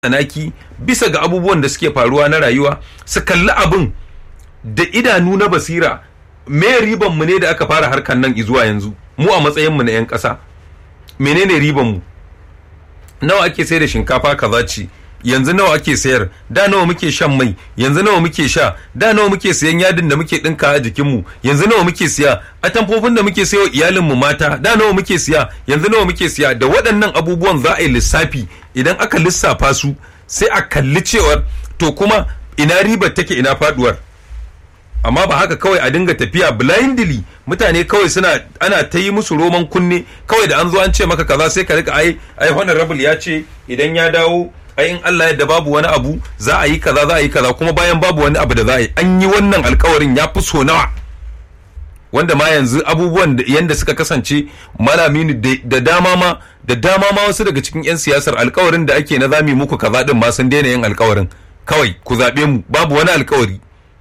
tsanaki bisa ga abubuwan da suke faruwa na rayuwa su kalli abin da idanu na basira me riban mu ne da aka fara harkan nan zuwa yanzu mu a matsayin mu na yan ƙasa menene riban mu nawa ake sai da shinkafa kaza ce yanzu nawa ake sayar da nawa muke shan mai yanzu nawa muke sha da nawa muke sayan yadin da muke dinka a jikinmu yanzu nawa muke siya atamfofin da muke sayo iyalinmu mata da nawa muke siya yanzu nawa muke siya da waɗannan abubuwan za a yi lissafi idan aka lissafa su sai a kalli cewar to kuma ina ribar take ina faduwar amma ba haka kawai a dinga tafiya blindly mutane kawai suna ana ta yi musu roman kunne kawai da an zo an ce maka kaza sai ka rika ai ai honorable ya ce idan ya dawo ai in Allah yadda babu wani abu za a yi kaza za a yi kaza kuma bayan babu wani abu da za a yi an yi wannan alkawarin ya fi so nawa wanda ma yanzu abubuwan da yanda suka kasance malami da dama ma da dama ma wasu daga cikin 'yan siyasar alkawarin da ake na zami muku kaza din ma sun daina yin alkawarin kawai ku zaɓe mu babu wani alkawari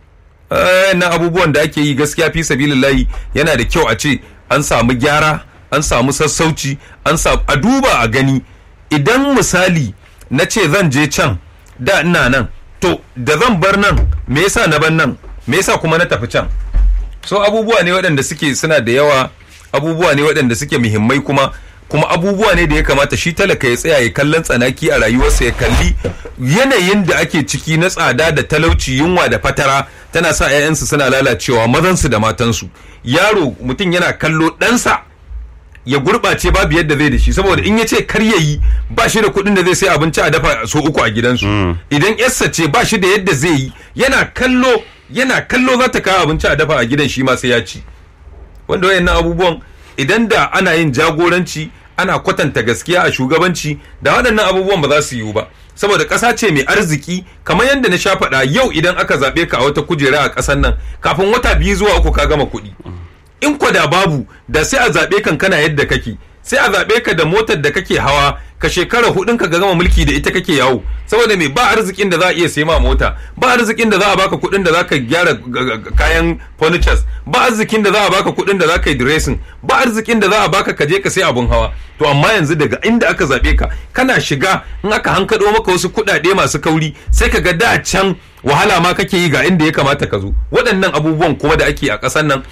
na abubuwan da ake yi gaskiya fi sabilillahi yana da kyau a ce an samu gyara an samu sassauci an samu a duba a gani idan misali na ce zan je can da ina nan to da zan bar nan me yasa na bar nan me yasa kuma na tafi can so abubuwa ne waɗanda suke suna da yawa abubuwa ne waɗanda suke muhimmai kuma kuma abubuwa ne da ya kamata shi talaka ya tsaya ya kallon tsanaki a rayuwarsa ya kalli yanayin da ake ciki na tsada da talauci yunwa da fatara tana sa 'ya'yansu suna lalacewa mazansu da matansu yaro mutum yana kallo ɗansa ya gurɓace babu yadda zai da shi saboda in ya ce kar ya yi ba shi da kuɗin da zai sai abinci a dafa so uku a gidansu idan yarsa ce ba shi da yadda zai yi yana kallo yana kallo za ta kawo abinci a dafa a gidan shi ma sai ya ci wanda wayannan abubuwan idan da ana yin jagoranci ana kwatanta gaskiya a shugabanci da waɗannan abubuwan ba za su yiwu ba saboda ƙasa ce mai arziki kamar yadda na sha faɗa yau idan aka zaɓe ka a wata kujera a ƙasar nan kafin wata biyu zuwa uku ka gama kuɗi in kwada babu da sai a zaɓe kan kana yadda kake sai a zaɓe ka da motar da kake hawa ka shekara hudun ka gama mulki da ita kake yawo saboda me ba arzikin da za a iya sai ma mota ba arzikin da za a baka kuɗin da za ka gyara kayan furnitures ba arzikin da za a baka kuɗin da za ka yi dressing ba arzikin da za a baka ka je ka sai abun hawa to amma yanzu daga inda aka zaɓe ka kana shiga in aka hankaɗo maka wasu kuɗaɗe masu kauri sai ka ga da can wahala ma kake yi ga inda ya kamata ka zo waɗannan abubuwan kuma da ake a ƙasar nan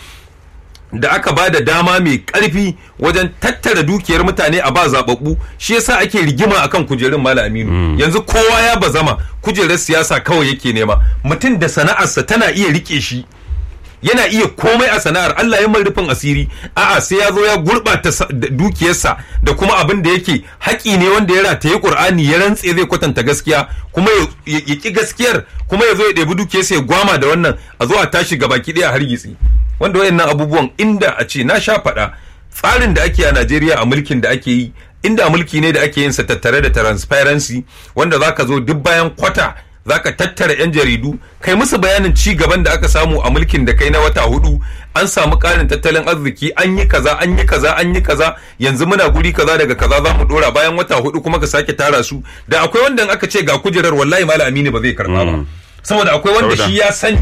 da aka ba da dama mai karfi wajen tattara dukiyar mutane a ba zababbu shi yasa ake rigima akan kujerun mala aminu mm. yanzu kowa ya bazama kujerar siyasa kawai yake nema mutum da sana'arsa tana iya rike shi yana iya komai a sana'ar Allah ya rufin asiri a'a sai ya zo ya gurɓata dukiyarsa da kuma abin da yake haƙi ne wanda ya rataye Qur'ani ya rantse zai kwatanta gaskiya kuma ya ki gaskiyar kuma ya zo ya ɗebi dukiyarsa ya gwama da wannan a zo a tashi gabaki ɗaya har gitsi wanda wayannan abubuwan inda a ce na sha faɗa tsarin da ake a Najeriya a mulkin da ake yi inda mulki ne da ake yin sa tattare da transparency wanda zaka zo duk bayan kwata zaka tattara yan jaridu kai musu bayanin ci gaban da aka samu a mulkin da kai na wata hudu an samu ƙarin tattalin arziki an yi kaza an yi kaza an yi kaza yanzu muna guri kaza daga kaza za mu dora bayan wata hudu kuma ka sake tara su da akwai wanda aka ce ga kujerar wallahi malam aminu ba zai karba ba saboda akwai wanda shi ya san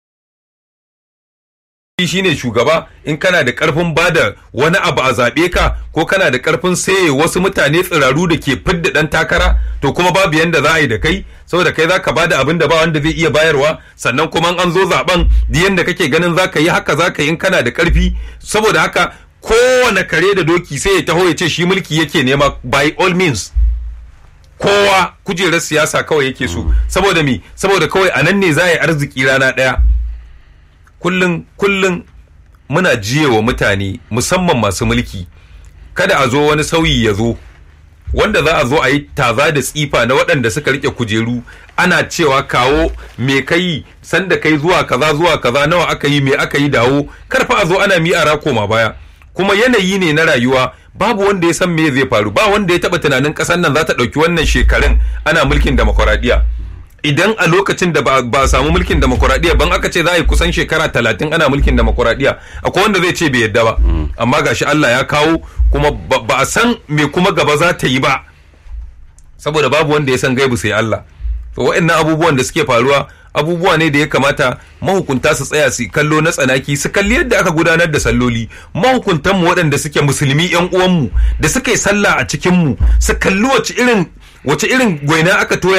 shi ne shugaba in kana da karfin bada wani abu a zaɓe ka ko kana da karfin saye wasu mutane tsiraru da ke fidda ɗan takara to kuma babu yanda za a yi da kai saboda kai zaka bada abin da ba wanda zai iya bayarwa sannan kuma an zo zaben da yanda kake ganin zaka yi haka zaka yi in kana da karfi saboda haka kowane kare da doki sai ya taho ya ce shi mulki yake nema by all means kowa kujerar siyasa kawai yake so saboda me saboda kawai a nan ne za a yi arziki rana ɗaya kullum kullum muna jiye wa mutane musamman masu mulki kada a zo wani sauyi ya zo wanda za a zo a yi taza da tsifa na waɗanda suka rike kujeru ana cewa kawo me kai sanda kai zuwa kaza zuwa kaza nawa aka yi me aka yi dawo karfa a zo ana mi a koma baya kuma yanayi ne na rayuwa babu wanda ya san me zai faru ba wanda ya taba tunanin ƙasar nan za ta ɗauki wannan shekarun ana mulkin demokuraɗiyya idan a lokacin da ba a samu mulkin demokuraɗiyya ban aka ce za a yi kusan shekara talatin ana mulkin demokuraɗiyya akwai wanda zai ce bai yadda ba amma gashi Allah ya kawo kuma ba a san me kuma gaba za ta yi ba saboda babu wanda ya san gaibu sai Allah to waɗannan abubuwan da suke faruwa abubuwa ne da ya kamata mahukunta su tsaya su kallo na tsanaki su kalli yadda aka gudanar da salloli mahukuntanmu waɗanda suke musulmi yan uwanmu da suka yi sallah a cikinmu su kalli wace irin wace irin gwaina aka toya